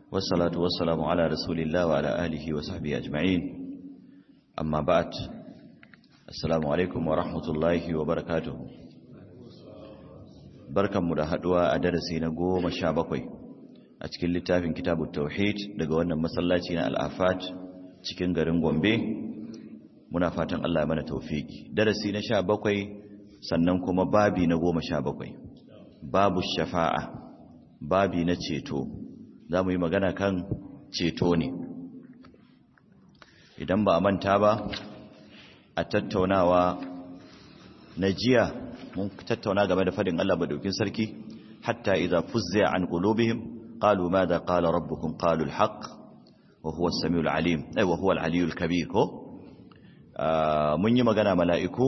والصلاة والسلام على رسول الله وعلى آله وصحبه أجمعين أما بعد السلام عليكم ورحمة الله وبركاته بركة مدهدوا أدرسي نقوم الشابقوي أتكل لتافين كتاب التوحيد لقوانا مسلاتنا الآفات cikin garin Gombe muna fatan Allah mana taufiki darasi na 17 sannan kuma babi na 17 babu shafa'a babi na ceto za mu yi magana kan ceto ne idan ba a manta ba a tattaunawa na jiya mun tattauna game da fadin Allah badaukin sarki hatta idza fuzza an qulubihim qalu madha qala rabbukum qalu al-haqq wa huwa as-sami'ul alim ay wa huwa al-aliyyul kabir ko mun yi magana mala'iku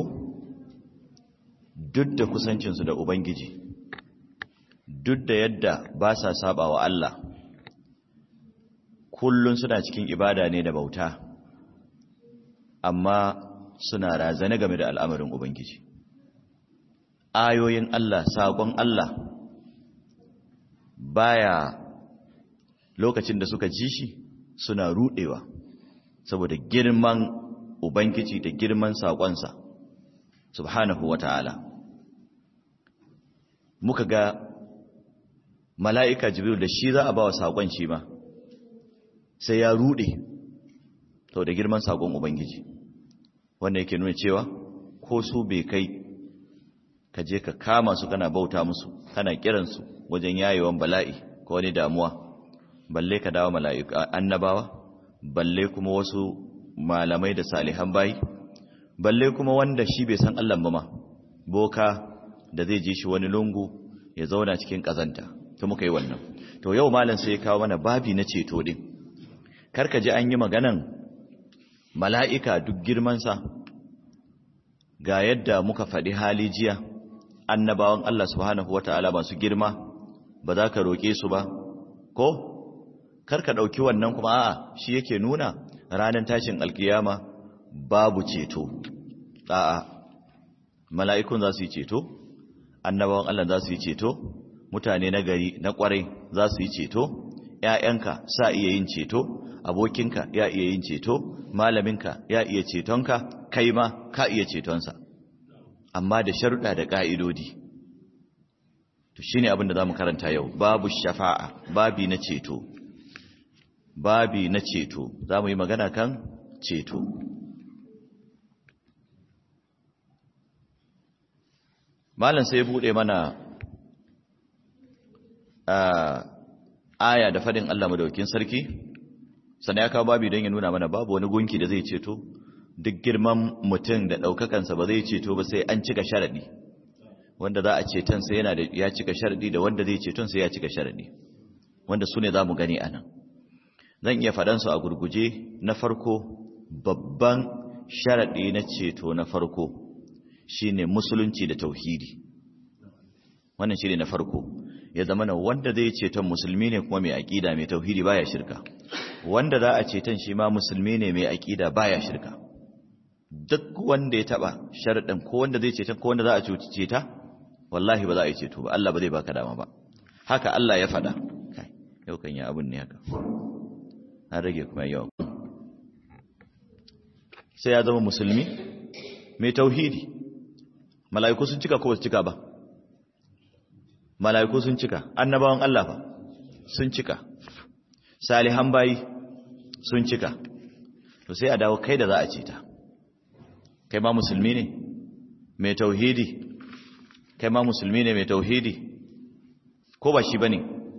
duk da kusancin su da ubangiji duk da yadda ba sa saba wa Allah kullun suna cikin ibada ne da bauta amma suna razane game da al'amarin ubangiji ayoyin Allah saƙon Allah baya lokacin da suka ji shi suna rudewa saboda girman ubangiji da girman saƙonsa subhanahu wata'ala muka ga mala'ika jibril da shi za a ba wa saƙon shi ma sai ya rude sau da girman saƙon ubangiji wanda yake nuna cewa ko su bai kai ka je ka kama su kana bauta musu kana kiransu wajen yayewan bala'i ko wani damuwa balle ka dawo mala'iku annabawa balle kuma wasu malamai da salihan bayi balle kuma wanda shi bai san Allah ba ma boka da zai ji shi wani lungu ya zauna cikin kazanta to muka yi wannan to yau malam sai ya kawo mana babi na ceto din karka ji an yi maganan mala'ika duk girmansa ga yadda muka faɗi hali jiya annabawan Allah subhanahu wata'ala masu girma ba za ka roƙe su ba ko karka ɗauki wannan kuma a'a shi yake nuna ranar tashin alkiyama babu ceto a'a mala'ikun za su yi ceto annabawan Allah za su yi ceto mutane na gari na ƙwarai za su yi ceto ‘ya'yanka sa iya yin ceto abokinka ya iya yin ceto malaminka ya iya cetonka kai ma ka iya cetonsa amma da sharuɗa da ƙa'idodi to shine abin da za mu karanta yau babu shafa'a babi na ceto babi na ceto za mu yi magana kan ceto malam sai buɗe mana aya da fadin Allah madaukin sarki sannan ya kawo babi don ya nuna mana babu wani gunki da zai ceto duk girman mutum da ɗaukakansa ba zai ceto ba sai an cika sharaɗi wanda za a ceton sai yana da ya cika sharaɗi da wanda zai ceton sai ya cika sharaɗi wanda su ne za mu gani a nan zan iya faɗansu a gurguje na farko babban sharaɗi na ceto na farko shine musulunci da tauhidi wannan shine na farko ya zama na wanda zai ceton musulmi ne kuma mai aƙida mai tauhidi baya shirka wanda za a ceton shi ma musulmi ne mai aƙida baya shirka duk wanda ya taba sharaɗin ko wanda zai ceton ko wanda za a cuci ta wallahi ba za a yi ceto ba Allah ba zai baka dama ba haka Allah ya faɗa kai yau kan ya abun ne haka an rage kuma yau sai ya zama musulmi mai tauhidi mala'iku sun cika ko ba su cika ba mala'iku sun cika annabawan Allah ba sun cika salihan bayi sun cika to sai a dawo kai da za a ce ta kai ma musulmi ne mai tauhidi kai ma musulmi ne mai tauhidi ko ba shi bane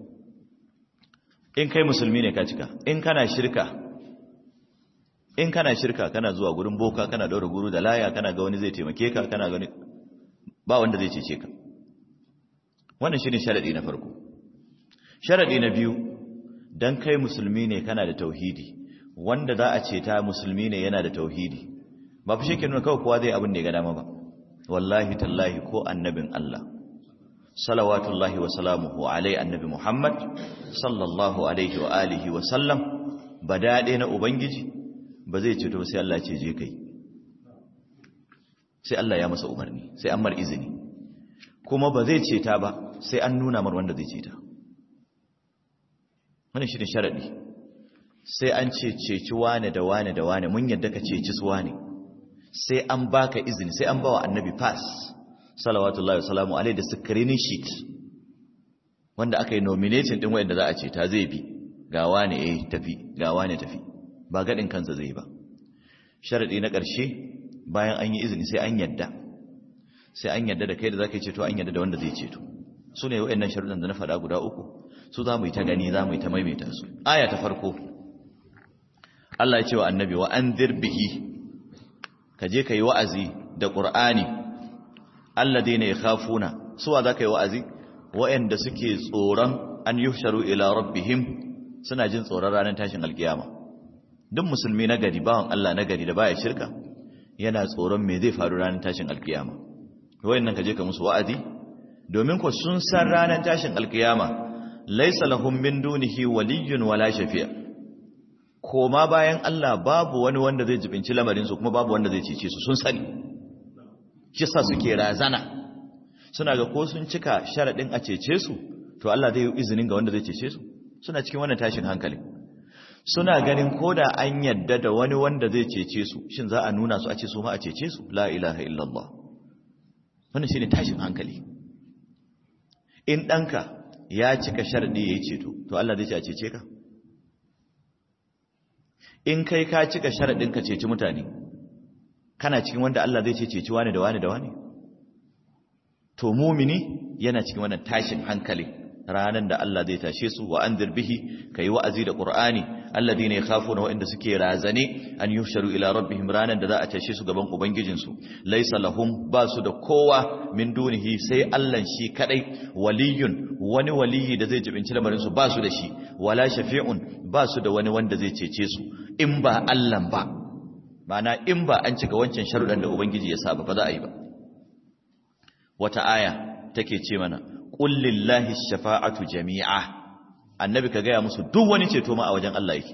in kai musulmi ne ka cika in kana shirka in kana shirka kana zuwa gurin boka kana daura guru da laya kana ga wani zai taimake ka kana ga ba wanda zai cece ka wannan shine sharadi na farko sharadi na biyu dan kai musulmi ne kana da tauhidi wanda za a ce ta musulmi ne yana da tauhidi ba fi shekin nuna kawai kowa zai abin da ya ga dama ba wallahi tallahi ko annabin Allah salawatullahi wa salamuhu alai annabi Muhammad sallallahu alaihi wa alihi wa sallam ba daɗe na ubangiji ba zai ce to sai Allah ce je kai sai Allah ya masa umarni sai an mar izini kuma ba zai ceta ba sai an nuna mar wanda zai ceta wannan shi ne sharaɗi sai an ce ceci wane da wane da wane mun yadda ka ceci su wane sai an baka izini sai an bawa annabi pass salawatullahi wasalamu alaihi da screening sheet wanda aka yi nominating din wanda za a ce ta zai bi ga wane eh tafi ga wane tafi ba gadin kansa zai ba sharadi na ƙarshe bayan an yi izini sai an yadda sai an yadda da kai da zaka yi ceto an yadda da wanda zai ceto su ne waɗannan sharuɗan da na faɗa guda uku su za mu yi ta gani za mu yi ta maimaita su aya ta farko Allah ya ce wa annabi wa anzir bihi ka je ka yi wa'azi da ƙur'ani alladheena yakhafuna suwa za ka yi wa'azi waɗanda suke tsoron an yuhsharu ila rabbihim suna jin tsoron ranar tashin alkiyama duk musulmi na gari bawan Allah na gari da baya shirka yana tsoron me zai faru ranar tashin alkiyama wayannan ka je ka musu wa'azi domin ko sun san ranar tashin alkiyama laysa lahum min dunihi waliyyun wala shafi'a koma bayan Allah babu wani wanda zai jibinci lamarin su kuma babu wanda zai cece su sun sani shi sa suke razana suna ga ko sun cika sharadin a cece su to Allah zai yi izinin ga wanda zai cece su suna cikin wannan tashin hankali suna ganin koda an yadda da wani wanda zai cece su shin za a nuna su a ce su ma a cece su la ilaha illallah wannan shine tashin hankali in danka ya cika sharadi yayi ceto to Allah zai ce a cece ka in kai ka cika sharadin ka ceci mutane kana cikin wanda Allah zai ce ceci wani da wani da wani to mumini yana cikin wannan tashin hankali ranan da Allah zai tashe su wa anzir bihi kai wa'azi da qur'ani alladhina yakhafuna wa'inda suke razane an yuhsharu ila rabbihim ranan da za a tashe su gaban ubangijin su laysa lahum basu da kowa min dunihi sai Allah shi kadai waliyun wani waliyi da zai jibinci lamarin su basu da shi wala shafi'un basu da wani wanda zai cece su in ba Allah ba ma'ana in ba an cika wancan sharuɗan da ubangiji ya saba ba za a yi ba wata aya take ce mana qul lillahi shafa'atu jami'a annabi ka gaya musu duk wani ceto ma a wajen Allah yake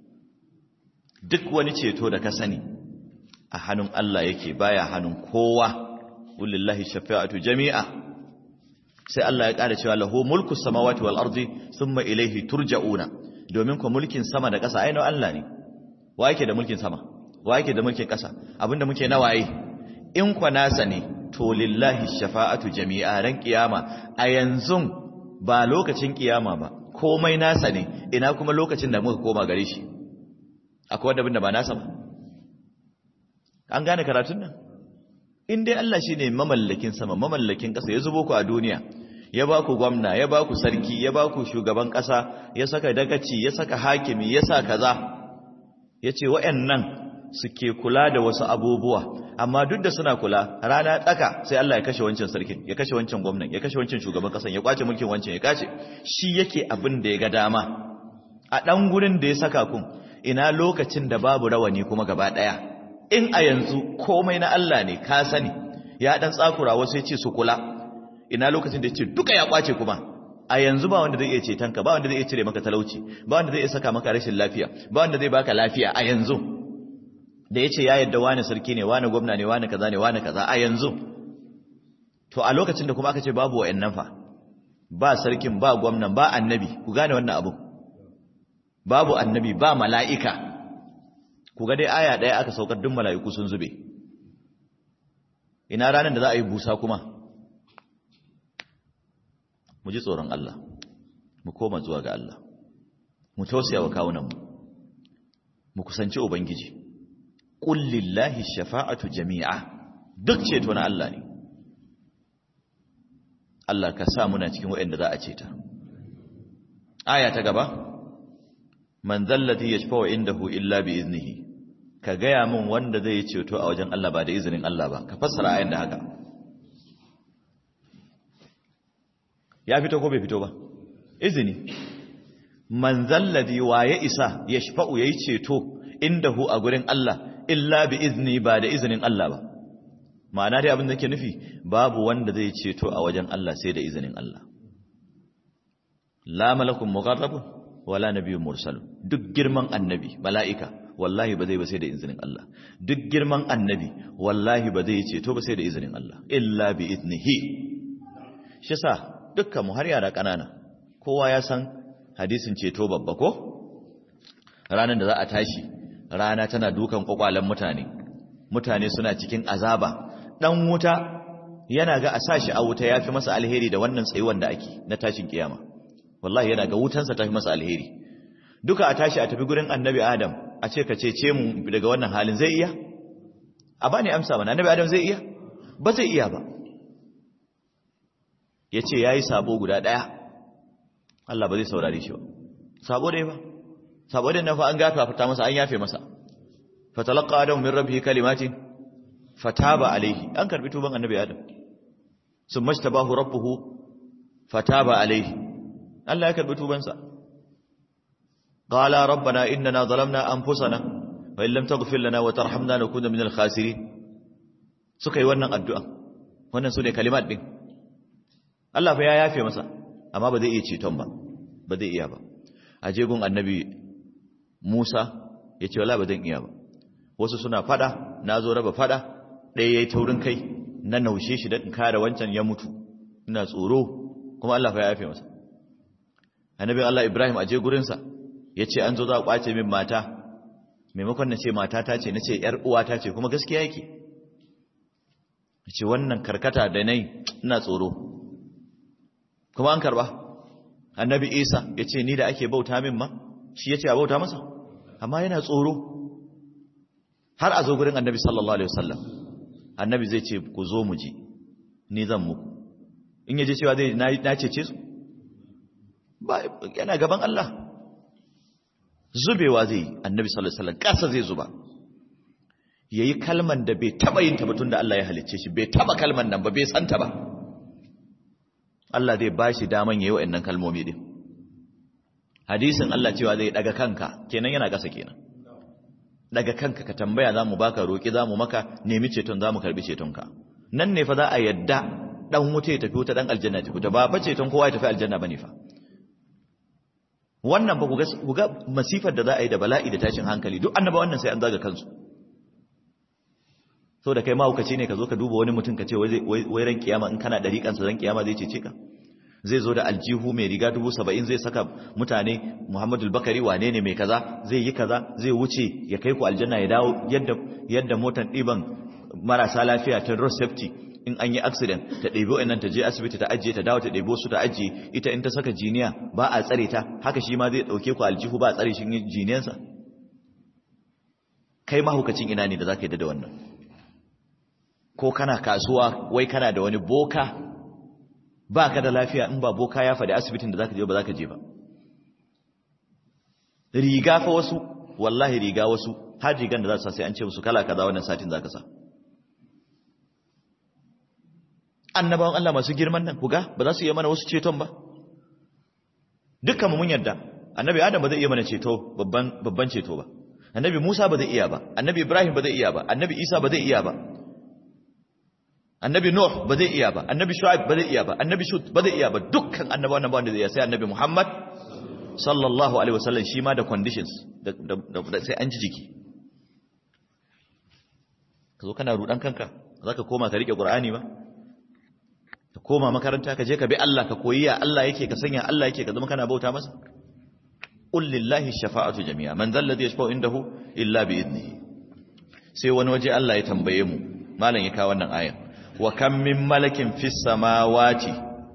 duk wani ceto da ka sani a hannun Allah yake baya hannun kowa qul lillahi shafa'atu jami'a sai Allah ya ƙara cewa lahu mulku samawati wal ardi thumma ilayhi turja'una domin ko mulkin sama da ƙasa ainihin Allah ne wa yake da mulkin sama wa yake da mulkin ƙasa abinda muke na waye in kwa nasa ne to lillahi shafa'atu jami'a ran kiyama a yanzu ba lokacin kiyama ba komai nasa ne ina kuma lokacin da muka koma gare shi akwai wanda abinda ba nasa ba an gane karatun nan in dai Allah shine mamallakin sama mamallakin ƙasa ya zubo ku a duniya ya ba ku gwamna ya ba ku sarki ya ba ku shugaban ƙasa ya saka dagaci ya saka hakimi ya sa kaza ya ce wa'annan suke kula da wasu abubuwa amma duk da suna kula rana tsaka sai Allah ya kashe wancan sarkin ya kashe wancan gwamnan ya kashe wancan shugaban kasan ya kwace mulkin wancan ya kace shi yake abin da ya ga dama a dan gurin da ya saka kun ina lokacin da babu rawani kuma gaba daya in a yanzu komai na Allah ne ka sani ya dan tsakura wasu ya ce su kula ina lokacin da ya ce duka ya kwace kuma a yanzu ba wanda zai iya ceton ka ba wanda zai iya cire maka talauci ba wanda zai iya saka maka rashin lafiya ba wanda zai baka lafiya a yanzu da ya ce ya yadda wani sarki ne wani gwamna ne wani kaza ne wani kaza a yanzu to a lokacin da kuma aka ce babu wa'annan fa ba sarkin ba gwamnan ba annabi ku gane wannan abu babu annabi ba mala'ika ku ga dai aya ɗaya aka saukar duk mala'iku sun zube ina ranar da za a yi busa kuma mu ji tsoron Allah mu koma zuwa ga Allah mu tausaya wa kawunanmu mu kusanci ubangiji qul lillahi shafa'atu jami'a duk ceto na Allah ne Allah ka sa muna cikin waɗanda za a ceta aya ta gaba man zallati yashfa'u indahu illa bi iznihi ka gaya min wanda zai ceto a wajen Allah ba da izinin Allah ba ka fassara ayan da haka ya fito ko bai fito ba izini man zallati waye isa yashfa'u yayi ceto indahu a gurin Allah illa bi izni ba da izinin Allah ba ma'ana dai abin da ke nufi babu wanda zai ceto a wajen Allah sai da izinin Allah la malakun muqarrabun wala nabiyyun mursal duk girman annabi mala'ika wallahi ba zai ba sai da izinin Allah duk girman annabi wallahi ba zai ceto ba sai da izinin Allah illa bi iznihi shi sa dukkan mu har yara kanana kowa ya san hadisin ceto babba ko ranar da za a tashi rana tana dukan kwakwalen mutane mutane suna cikin azaba dan wuta yana ga a sashi a wuta yafi masa alheri da wannan tsayuwan da ake na tashin kiyama wallahi yana ga wutansa tafi masa alheri duka a tashi a tafi gurin annabi adam a ce ka cece mu daga wannan halin zai iya a bani amsa mana annabi adam zai iya ba zai iya ba ya ce ya yi sabo guda ɗaya Allah ba zai saurare shi ba sabo dai ba sabo dai na fa an gafa fita masa an yafe masa fatalaqa adam min rabbihi kalimatin fataba alaihi an karbi tuban annabi adam summa ishtabahu rabbuhu fataba alaihi Allah ya karbi tubansa qala rabbana innana zalamna anfusana wa in lam taghfir lana wa tarhamna nakuna minal khasirin suka yi wannan addu'a wannan sune kalimat din Allah fa ya yafe masa amma ba zai iya ceton ba ba zai iya ba a jegun annabi Musa ya ce wala ba zan iya ba wasu suna fada na zo raba fada ɗaya ya yi taurin kai na naushe shi don kare wancan ya mutu ina tsoro kuma Allah fa ya yafe masa annabi Allah Ibrahim a je gurinsa ya ce an zo za a kwace min mata maimakon na ce mata ta ce na ce ‘yar uwa ta ce kuma gaskiya yake ya ce wannan karkata da nai ina tsoro kuma an karba annabi isa ya ce ni da ake bauta min ma shi ya ce a bauta masa amma yana tsoro har a zo gurin annabi sallallahu alaihi wasallam annabi zai ce ku zo mu ji ni zan muku in yaje cewa zai na cece su ba yana gaban Allah zubewa zai annabi sallallahu alaihi wasallam kasa zai zuba yayi kalman da bai taba yin ta batun da Allah ya halicce shi bai taba kalman nan ba bai santa ba Allah zai ba shi daman yayi wa'annan kalmomi din hadisin Allah cewa zai daga kanka kenan yana kasa kenan daga kanka ka tambaya zamu baka roki zamu maka nemi ceton zamu karbi cetonka nan ne fa za a yadda dan wuta ya tafi wuta dan aljanna ta fita ba ba ceton kowa ya tafi aljanna bane fa wannan ba ku ga masifar da za a yi da bala'i da tashin hankali duk annaba wannan sai an zaga kansu so da kai mahaukaci ne ka zo ka duba wani mutum ka ce wai ran kiyama in kana ɗariƙansa ran kiyama zai cece ka zai zo da aljihu mai riga dubu saba'in zai saka mutane muhammadu bakari wane ne mai kaza zai yi kaza zai wuce ya kai ku aljanna ya dawo yadda yadda motan ɗiban marasa lafiya ta road safety in an yi accident ta ɗebi wa'annan ta je asibiti ta ajiye ta dawo ta ɗebo su ta ajiye ita in ta saka jiniya ba a tsare ta haka shi ma zai ɗauke ku aljihu ba a tsare shi jiniyansa kai mahaukacin ina ne da za ka yi da wannan ko kana kasuwa wai kana da wani boka ba ka da lafiya in ba boka ya faɗi asibitin da za ka je ba za ka je ba riga fa wasu wallahi riga wasu har rigan da za su sa sai an ce musu kala kaza wannan satin za ka sa annabawan Allah masu girman nan kuga ba za su iya mana wasu ceton ba dukkan mu mun yarda annabi Adam ba zai iya mana ceto babban babban ceto ba annabi Musa ba zai iya ba annabi Ibrahim ba zai iya ba annabi Isa ba zai iya ba annabi Nuh ba zai iya ba annabi Shu'aib ba zai iya ba annabi Shut ba zai iya ba dukkan annabawan nan ba wanda zai iya sai annabi Muhammad sallallahu alaihi wasallam shi ma da conditions da sai an ji jiki ka zo kana rudan kanka zaka koma ka rike Qur'ani ba ka koma makaranta ka je ka bi Allah ka koyi ya Allah yake ka sanya Allah yake ka zama kana bauta masa qul lillahi shafa'atu jami'a man dhal ladhi yashfa'u indahu illa bi idnihi sai wani waje Allah ya tambaye mu malam ya kawo wannan ayan wa kam min malakin fis samawati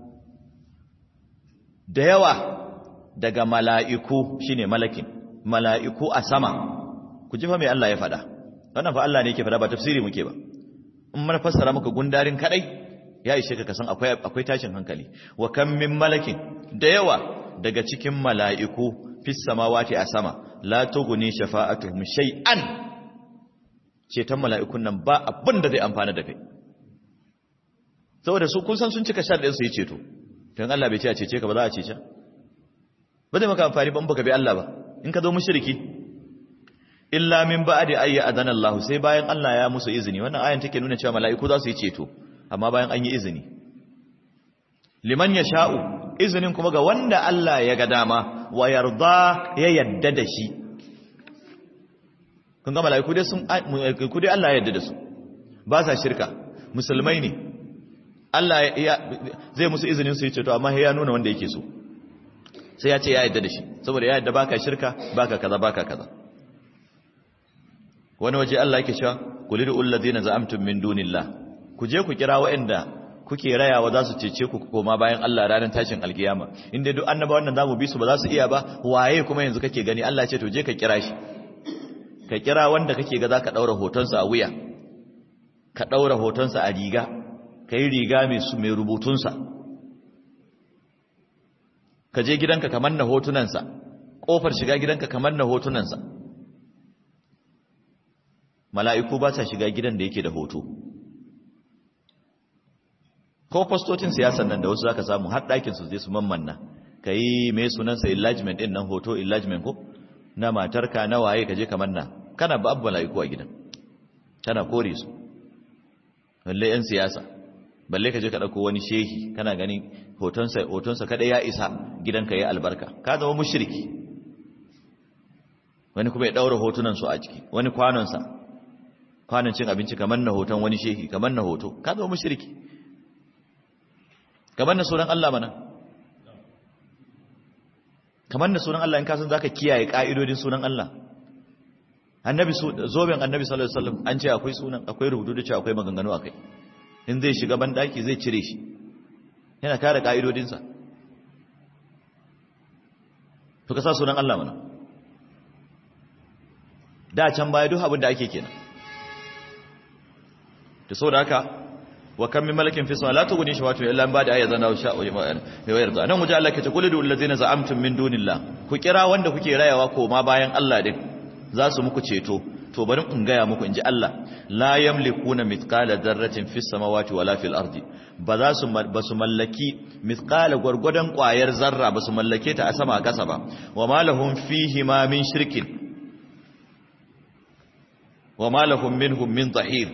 da yawa daga mala'iku shine malakin mala'iku a sama ku ji fa me Allah ya faɗa wannan fa Allah ne yake faɗa ba tafsiri muke ba in mun fassara muka gundarin kadai ya ishe ka kasan akwai akwai tashin hankali wa kam min malakin da yawa daga cikin mala'iku fis samawati a sama la tughni shafa'atuhum shay'an ceton mala'ikun nan ba abin da zai amfana da kai saboda su kun san sun cika sharɗin su yi ceto don Allah bai ce a cece ka ba za a cece ba zai maka amfani ba in baka bi Allah ba in ka zo mushriki illa min ba'di ayya adana Allah sai bayan Allah ya musu izini wannan ayan take nuna cewa mala'iku za su yi ceto amma bayan an yi izini liman yasha'u izinin kuma ga wanda Allah ya ga dama wa yarda ya yadda da shi kun ga mala'iku dai sun mala'iku dai Allah ya yarda da su ba sa shirka musulmai ne Allah zai musu izinin su yi ceto amma ya nuna wanda yake so sai ya ce ya yadda da shi saboda ya yadda baka shirka baka kaza baka kaza wani waje Allah yake cewa qulidu allazina za'amtum min dunillah ku je ku kira waɗanda kuke rayawa za su cece ku koma bayan Allah ranar tashin alkiyama inda duk annabawan nan zamu bi su ba za su iya ba waye kuma yanzu kake gani Allah ce to je ka kira shi ka kira wanda kake ga zaka daura hotonsa a wuya ka daura hotonsa a riga kai riga mai su mai rubutunsa ka je gidanka kamar na hotunansa kofar shiga gidanka kamar na hotunansa mala'iku ba sa shiga gidan da yake da hoto ko fastocin siyasan nan da wasu zaka samu har ɗakin su zai su mammanna ka yi mai sunansa enlargement ɗin nan hoto enlargement ko na matarka na waye ka je kamar na kana ba abu mala'iku a gidan kana kore su balle 'yan siyasa balle ka je ka ɗauko wani shehi kana gani hotonsa hotonsa kada ya isa gidanka ya albarka ka zama mushriki wani kuma ya ɗaura hotunan su a ciki wani kwanonsa kwanon cin abinci kamar na hoton wani shehi kamar na hoto ka zama mushriki kamar na sunan Allah mana kamar na sunan Allah in ka san zaka kiyaye ka'idodin sunan Allah annabi zoben annabi sallallahu alaihi wasallam an ce akwai sunan akwai rubutu da ce akwai maganganu akai in zai shiga ban daki zai cire shi yana kare ka'idodin sa to ka sa sunan Allah mana da can baya duk abin da ake kenan to saboda haka wa kam min malakin fi sama la tughni shawatu illa an bada ayatan aw sha'a wa yarda nan waje Allah ke ce kullu allazina za'amtum min dunillah ku kira wanda kuke rayawa ko ma bayan Allah din za su muku ceto to bari in gaya muku inji Allah la yamlikuna mithqala dharratin fis samawati wala fil ardi ba za su ba su mallaki mithqala gurgudan kwayar zarra ba su mallake ta a sama a kasa ba wa ma lahum fihi ma min shirkin wa ma lahum minhum min dhahir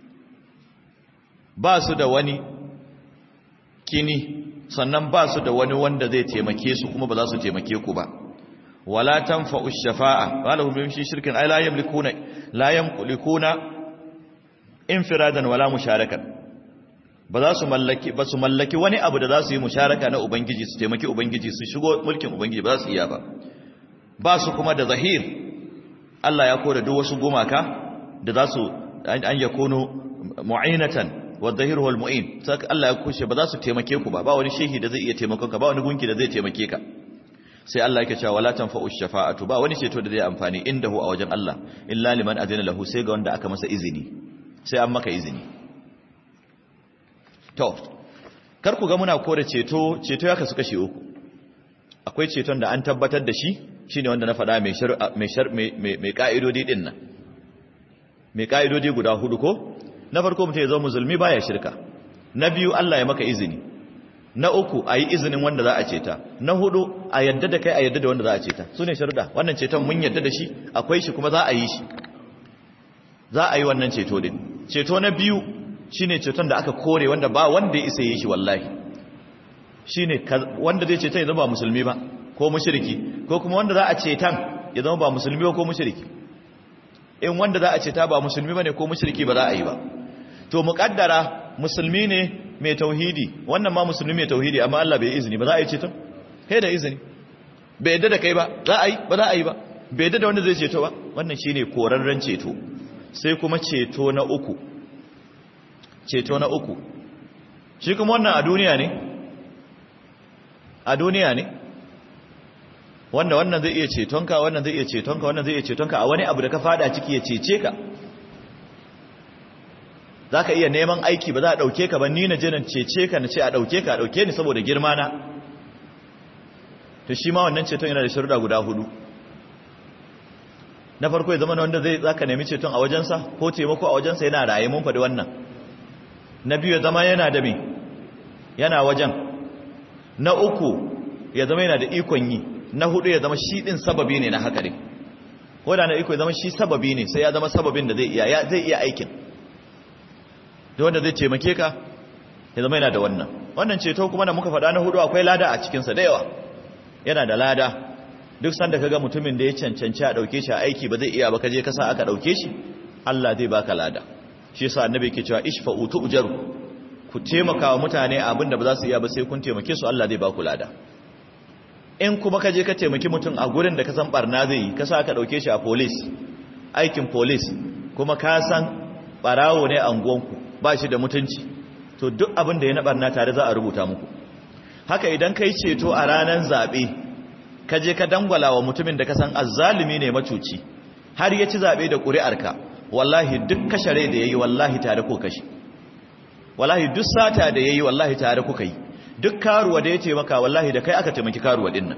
ba su da wani kini sannan ba su da wani wanda zai taimake su kuma ba za su taimake ku ba wala tanfa'u shafa'a walahum min shirkin ay la yamlikuna la yamlikuna infiradan wala musharakan ba za su mallaki ba su mallaki wani abu da za su yi musharaka na ubangiji su taimaki ubangiji su shigo mulkin ubangiji ba za su iya ba ba su kuma da zahir Allah ya kore duk wasu gumaka da za su an yakunu mu'inatan wadhahiru wal mu'in saka Allah ya kushe ba za su taimake ku ba ba wani shehi da zai iya taimakon ka ba wani gunki da zai taimake ka sai Allah yake cewa wala tanfa'u shafa'atu ba wani ceto da zai amfani indahu a wajen Allah illa liman adina lahu sai ga wanda aka masa izini sai an maka izini to kar ku ga muna kore ceto ceto ya kasu kashi uku akwai ceton da an tabbatar da shi shine wanda na faɗa mai shar mai mai ka'idodi din nan mai ka'idodi guda hudu ko na farko mutum ya zama musulmi baya shirka na biyu Allah ya maka izini na uku a yi izinin wanda za a ceta na hudu a yadda da kai a yadda da wanda za a ceta su ne sharuɗa wannan ceton mun yadda da shi akwai shi kuma za a yi shi za a yi wannan ceto din ceto na biyu shine ceton da aka kore wanda ba wanda ya isa yi shi wallahi shine wanda zai ceta ya zama ba musulmi ba ko mushriki ko kuma wanda za a cetan ya zama ba musulmi ba ko mushriki in wanda za a ceta ba musulmi bane ko mushriki ba za a yi ba to muƙaddara musulmi ne mai tauhidi wannan ma musulmi mai tauhidi amma Allah bai izini ba za a yi ceto kai da izini bai yadda da kai ba za a yi ba za a yi ba bai yadda da wanda zai ceto ba wannan shine korarren ceto sai kuma ceto na uku ceto na uku shi kuma wannan a duniya ne a duniya ne wanda wannan zai iya cetonka wannan zai iya cetonka wannan zai iya cetonka a wani abu da ka fada ciki ya cece ka za ka iya neman aiki ba za a ɗauke ka ba ni na je na cece ka na ce a ɗauke ka a ɗauke ni saboda girma na to shi ma wannan ceton yana da sharuɗa guda hudu na farko ya zama na wanda zai za ka nemi ceton a wajensa ko taimako a wajensa yana raye mun faɗi wannan na biyu ya zama yana da me yana wajen na uku ya zama yana da ikon yi na hudu ya zama shi ɗin sababi ne na haka ne ko da na iko ya zama shi sababi ne sai ya zama sababin da zai iya zai iya aikin da wanda zai taimake ka ya zama yana da wannan wannan ceto kuma da muka faɗa na hudu akwai lada a cikinsa da yawa yana da lada duk sanda kaga mutumin da ya cancanci a ɗauke shi a aiki ba zai iya ba kaje kasa aka ɗauke shi Allah zai baka lada shi yasa annabi yake cewa ishfa'u tu'jaru ku taimaka wa mutane abinda ba za su iya ba sai kun taimake su Allah zai baku lada in kuma ka je ka taimaki mutum a gurin da ka san barna zai yi ka sa ka dauke shi a police aikin police kuma ka san barawo ne a unguwanku ba shi da mutunci to duk abin da ya na barna tare za a rubuta muku haka idan kai ceto a ranar zabe ka je ka dangwala wa mutumin da ka san azzalumi ne macuci har ya ci zabe da ƙuri'arka wallahi duk kashare da yayi wallahi tare ko kashi wallahi duk sata da yayi wallahi tare kuka yi duk karuwa da ya ce maka wallahi da kai aka taimaki karuwa din nan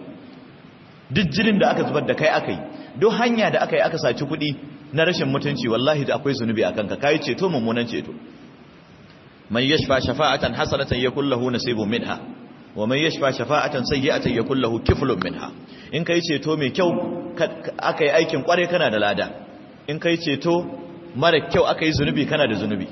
duk jinin da aka zubar da kai aka yi duk hanya da aka yi aka saci kuɗi na rashin mutunci wallahi da akwai zunubi a kanka kai ceto mummunan ceto man yashfa shafa'atan hasanatan yakul lahu nasibun minha wa man yashfa shafa'atan sayyi'atan yakul lahu kiflun minha in kai ceto mai kyau aka yi aikin kware kana da lada in kai ceto mara kyau aka yi zunubi kana da zunubi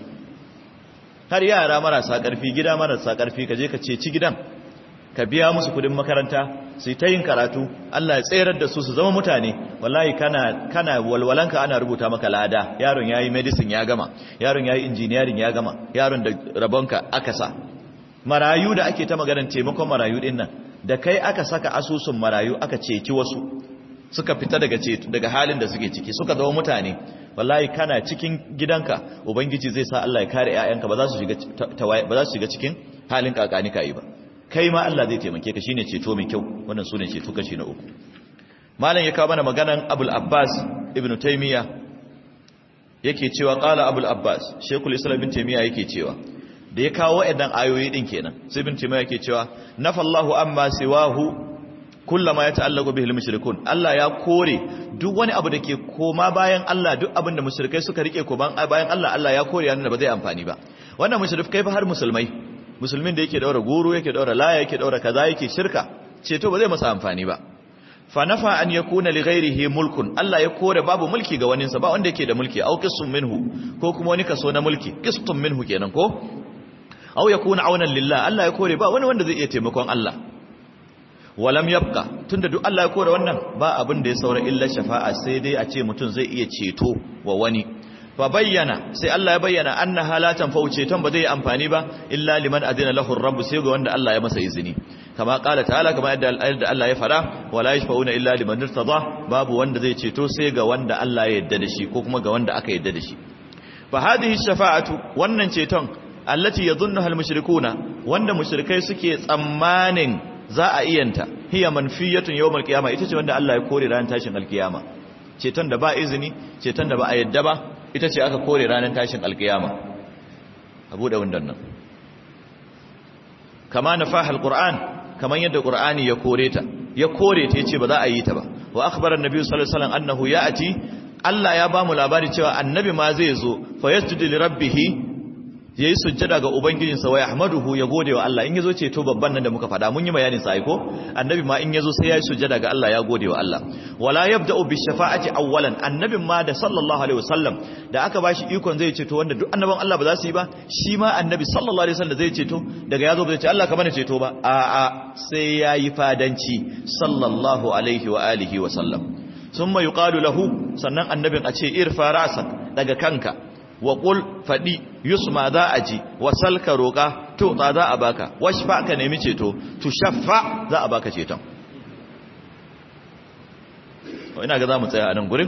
har yara marasa ƙarfi gida marasa ƙarfi ka je ka ceci gidan ka biya musu kudin makaranta su ta yin karatu Allah ya tsayar da su su zama mutane wallahi kana kana walwalanka ana rubuta maka lada yaron yayi medicine ya gama yaron yayi engineering ya gama yaron da rabonka aka sa marayu da ake ta maganar taimakon marayu din nan da kai aka saka asusun marayu aka ceci wasu suka fita daga daga halin da suke ciki suka zama mutane wallahi kana cikin gidanka ubangiji zai sa Allah ya kare ƴaƴanka ba za su shiga ba za su shiga cikin halin kakani kai ba kai ma Allah zai taimake ka shine ceto mai kyau wannan sune ceto kashi na uku malam ya kawo mana maganan Abul Abbas Ibn Taymiya yake cewa qala Abul Abbas Sheikhul Islam Ibn Taymiya yake cewa da ya kawo waɗannan ayoyi din kenan sai Ibn Taymiya yake cewa nafallahu amma siwahu kullama ya ta'allaqu bihil mushrikun Allah ya kore duk wani abu da ke koma bayan Allah duk abin da mushrikai suka rike ko bayan Allah Allah ya kore yana ba zai amfani ba wannan mushrikai fa har musulmai musulmin da yake daura guru yake daura laya yake daura kaza yake shirka ceto ba zai masa amfani ba fa nafa an yakuna li ghairihi mulkun Allah ya kore babu mulki ga waninsa ba wanda yake da mulki au qismun minhu ko kuma wani kaso na mulki qistun minhu kenan ko au yakuna aunan lillah Allah ya kore ba wani wanda zai iya taimakon Allah walam yabqa tunda duk Allah ya kore wannan ba abin da ya saura illa shafa'a sai dai a ce mutum zai iya ceto wa wani fa bayyana sai Allah ya bayyana anna halatan fa ceton ba zai amfani ba illa liman adina lahu rabb sai ga wanda Allah ya masa izini kama qala ta'ala kama yadda Allah ya fara wala yashfa'una illa liman irtada babu wanda zai ceto sai ga wanda Allah ya yarda da shi ko kuma ga wanda aka yarda da shi fa hadhihi shafa'atu wannan ceton allati yadhunnuha al-mushrikuna wanda mushrikai suke tsammanin za a iyanta hiya manfiyatun yawmal qiyama ita ce wanda Allah ya kore ranar tashin alkiyama ceton da ba izini ceton da ba a yadda ba ita ce aka kore ranar tashin alkiyama abu da wannan nan kama nafahal qur'an kaman yadda qur'ani ya kore ta ya kore ta yace ba za a yi ta ba wa akhbara annabi sallallahu alaihi wasallam annahu ya'ti Allah ya ba mu labari cewa annabi ma zai zo fa yasjudu li rabbih yayi sujjada ga ubangijinsa wa yahmaduhu ya gode wa Allah in yazo ceto babban nan da muka fada mun yi bayanin sa aiko annabi ma in yazo sai yayi sujjada ga Allah ya gode wa Allah wala yabda'u bi shafa'ati awwalan annabin ma da sallallahu alaihi wasallam da aka bashi ikon zai ceto wanda duk annaban Allah ba za su yi ba shi ma annabi sallallahu alaihi wasallam zai ceto daga yazo ba zai ce Allah ka bani ceto ba a a sai yayi fadanci sallallahu alaihi wa alihi wa sallam summa yuqalu lahu sannan annabin a ce irfa rasak daga kanka wa qul fadi yusma za a ji wa salka roka to za za a baka washfa ka nemi ceto tu shaffa za a baka ceton to ina ga zamu tsaya a nan gurin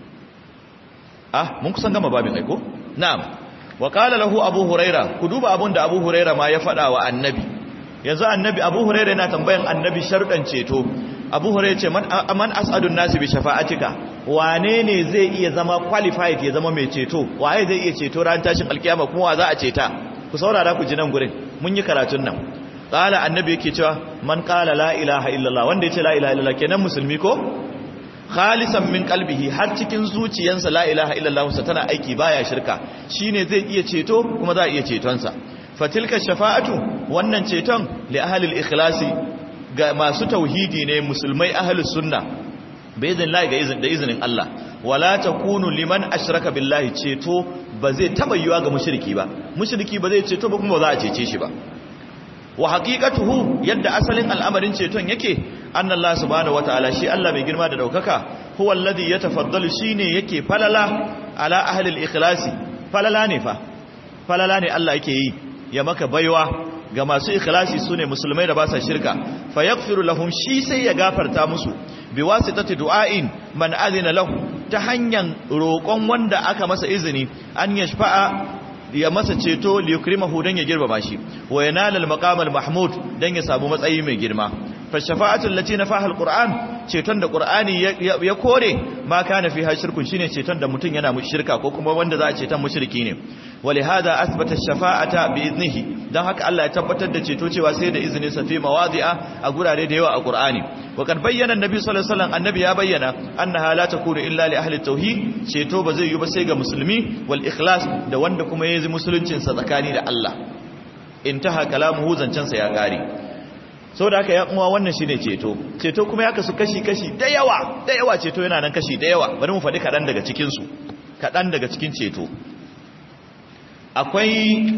ah mun kusan gama babin aiko na'am wa qala lahu abu huraira ku duba abun da abu huraira ma ya fada wa annabi yanzu annabi abu huraira yana tambayan annabi sharuɗan ceto abu huraira ce man man as'adun nasi bi shafa'atika wane ne zai iya zama qualified ya zama mai ceto waye zai iya ceto ran tashin alkiyama kuma wa za a ceta ku saurara ku ji nan gurin mun yi karatun nan qala annabi yake cewa man qala la ilaha illallah wanda yace la ilaha illallah kenan musulmi ko khalisan min qalbihi har cikin zuciyarsa la ilaha illallah sa tana aiki baya shirka shine zai iya ceto kuma za a iya ceton sa fatilka shafa'atu wannan ceton li ahli al-ikhlasi ga masu tauhidi ne musulmai ahlus sunna baizin lahi ga izin da izinin Allah wala takunu liman ashraka billahi ceto ba zai taba yiwa ga mushriki ba mushriki ba zai ceto ba kuma ba za a cece shi ba wa haqiqatuhu yadda asalin al'amarin ceton yake annallahu subhanahu wataala shi Allah mai girma da daukaka huwa alladhi yatafaddalu shine yake falala ala ahli al-ikhlasi falala ne fa falala ne Allah yake yi ya maka baiwa ga masu ikhlasi sune musulmai da ba sa shirka fa yaghfiru lahum shi sai ya gafarta musu bi wasitati du'ain man adina lahu ta hanyar roƙon wanda aka masa izini an yashfa'a ya masa ceto li yukrimahu dan ya girmama shi wa yanala al maqam al mahmud dan ya samu matsayi mai girma fa shafa'atu allati nafaha al qur'an ceton da qur'ani ya kore ma kana fiha shirkun shine ceton da mutun yana mushrika ko kuma wanda za a ceton mushriki ne ولهذا اثبت الشفاعه باذنه dan haka Allah ya tabbatar da ceto cewa sai da izinin sa fi mawadi'a a gurare da yawa a Qur'ani wa kad bayyana annabi sallallahu alaihi wasallam annabi ya bayyana annaha la takunu illa li ahli tauhid ceto ba zai yi ba sai ga musulmi wal ikhlas da wanda kuma yayi musuluncin sa tsakani da Allah intaha kalamuhu zancen sa ya kare saboda haka ya kuma wannan shine ceto ceto kuma ya kasu kashi kashi da yawa da yawa ceto yana nan kashi da yawa bari mu faɗi kaɗan daga cikin su kaɗan daga cikin ceto akwai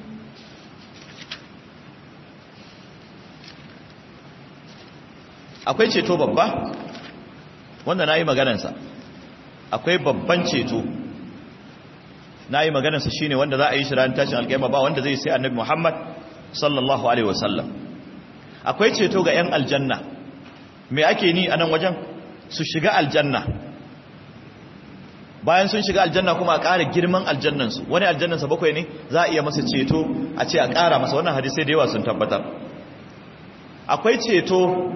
akwai ceto babba wanda na yi maganansa akwai babban ceto na yi maganansa shi ne wanda za a yi shi ranar tashin alƙaima ba wanda zai sai annabi muhammad sallallahu alaihi wasallam akwai ceto ga 'yan aljanna me ake ni a nan wajen su shiga aljanna bayan sun shiga aljanna kuma a ƙara girman aljannansu wani aljannansa bakwai ne za a iya masa ceto a ce a ƙara masa wannan hadisai da yawa sun tabbatar akwai ceto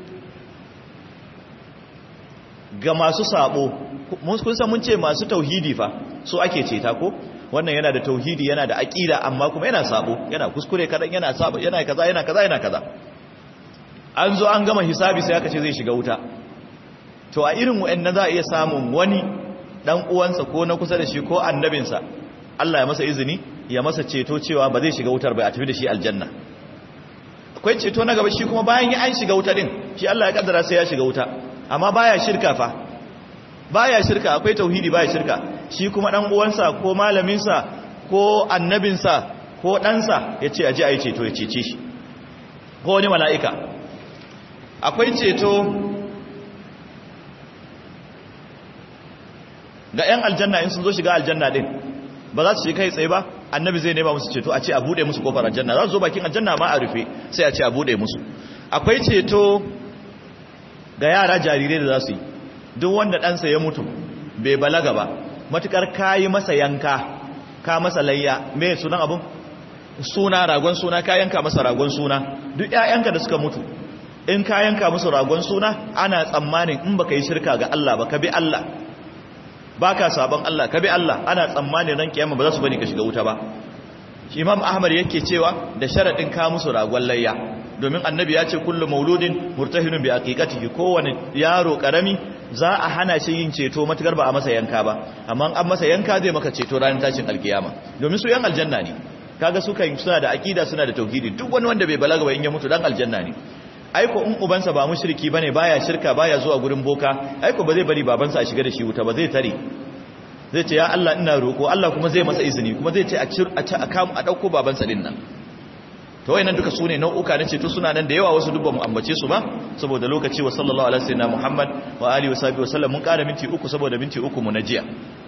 ga masu sabo kun san mun ce masu tauhidi fa so ake ceta ko wannan yana da tauhidi yana da aqida amma kuma yana sabo yana kuskure kadan yana sabo yana kaza yana kaza yana kaza an zo an gama hisabi sai aka ce zai shiga wuta to a irin wa'annan za a iya samun wani dan uwansa ko na kusa da shi ko annabinsa Allah ya masa izini ya masa ceto cewa ba zai shiga wutar ba a tafi da shi aljanna akwai ceto na gaba shi kuma bayan ya an shiga wuta din shi Allah ya kaddara sai ya shiga wuta amma baya shirka fa baya shirka akwai tauhidi baya shirka shi kuma dan uwansa ko malaminsa ko annabinsa ko ɗansa ya ce aje ayi ceto ya cece shi ko wani mala'ika akwai ceto ga 'yan aljanna in sun zo shiga aljanna din ba za su shiga kai tsaye ba annabi zai nema musu ceto a ce a bude musu kofar aljanna za su zo bakin aljanna ma a rufe sai a ce a bude musu akwai ceto ga yara jarirai da za su yi duk wanda ɗansa ya mutu bai balaga ba matukar kayi masa yanka ka masa layya me sunan abun suna ragon suna ka yanka masa ragon suna duk ƴaƴanka da suka mutu in ka yanka musu ragon suna ana tsammanin in baka yi shirka ga Allah ba ka bi Allah baka sabon Allah ka bi Allah ana tsammanin ran kiyama ba za su bari ka shiga wuta ba Imam Ahmad yake cewa da sharadin ka musu ragon layya domin annabi ya ce kullu mauludin murtahinun bi aqiqatihi kowane yaro karami za a hana shi yin ceto matukar ba a masa yanka ba amma an masa yanka zai maka ceto ranar tashin alkiyama domin su yan aljanna ne kaga su kan suna da aqida suna da tauhidi duk wani wanda bai balaga ba in ya mutu dan aljanna ne aiko in ubansa ba mushriki bane baya shirka baya zuwa gurin boka aiko ba zai bari babansa a shiga da shi wuta ba zai tare zai ce ya Allah ina roko Allah kuma zai masa izini kuma zai ce a cir a a kamu a dauko babansa din nan to wayannan duka sune nau'uka na ceto suna nan da yawa wasu dubban mu ambace su ba saboda lokaci wa sallallahu alaihi wasallam Muhammad wa alihi wa sahbihi wa sallam mun kara minti uku saboda minti uku mu na jiya